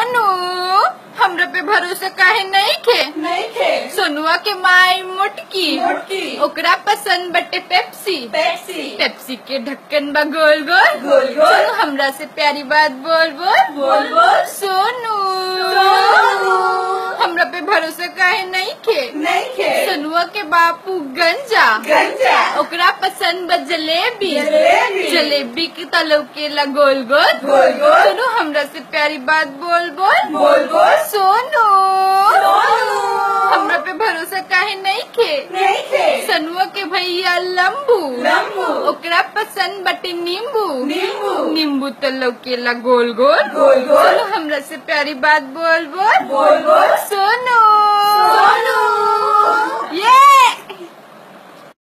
सोनू हमरा पे भरोसा काहे नहीं खे नहीं खे सोनुआ के माई मोटकी मोटकी। ओकरा पसंद बटे पेप्सी पेप्सी पेप्सी के ढक्कन बा गोल गोल गोल गोल। सोनू हमरा से प्यारी बात बोल बोल बोल बोल। सोनू सोनू। हमरा पे भरोसा काहे नहीं खे नहीं खे सोनुआ के बापू गंजा गंजा ओकरा पसंद बा जलेबी जलेबी। जलेबी के तलव के ला गोल गोल गोल गोल। सोनू हमरा से प्यारी बात बोल बोल बोल बोल। सोनू सोनू। हमरा पे भरोसा काहे नहीं खे नहीं खे सनुआ के भैया लंबू लंबू। ओकरा पसंद बटे नींबू नींबू। नींबू तलव के ला गोल गोल गोल गोल। सोनू हमरा से प्यारी बात बोल बोल बोल बोल। सोनू सोनू। ये